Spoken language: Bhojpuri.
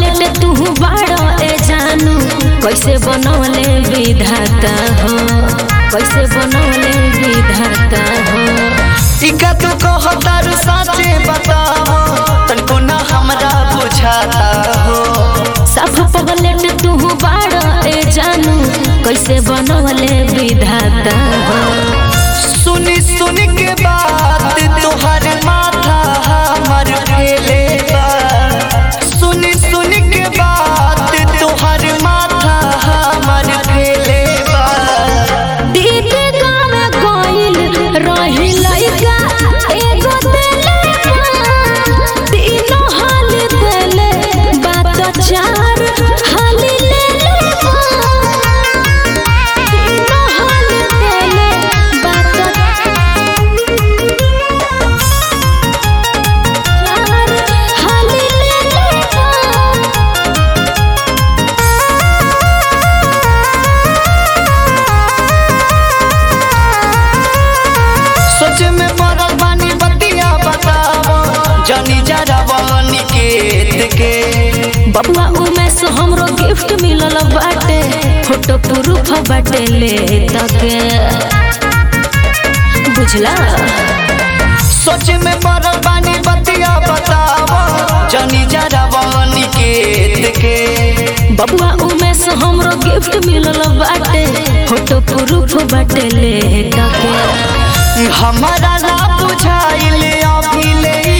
पगलेट तू बाड़ो ए जानू कैसे बनौले विधाता हो कैसे बनौले विधाता हो इका तू कहतारू साचे बताओ तनको ना हमरा बुझाता हो सब पगलेट तू बाड़ो ए जानू कैसे बनौले विधाता हो सुनी सुनी के बात तोहर माथा हमर फेले बा सुनी सुनी के बात तोहर माथा हमर फेले बा दीदी गाँव गइल रही लइका एगो देले बा। तीनों हाल देले बात चार हाल लेले बा। तीनों हाल देले बात चार हाल लेले बा। सोच में पड़ल बानी बतिया बताओ जनी जरावनी के के बबुआ उमेश हमरो गिफ्ट मिलल बाटे फोटो प्रूफ बाटे ले तके बुझला सोच में पड़ल बानी बतिया बताओ जनी जरावनी के के बबुआ उमेश हमरो गिफ्ट मिलल बाटे फोटो प्रूफ बाटे ले तके हमारा ना बुझाइल अभी ले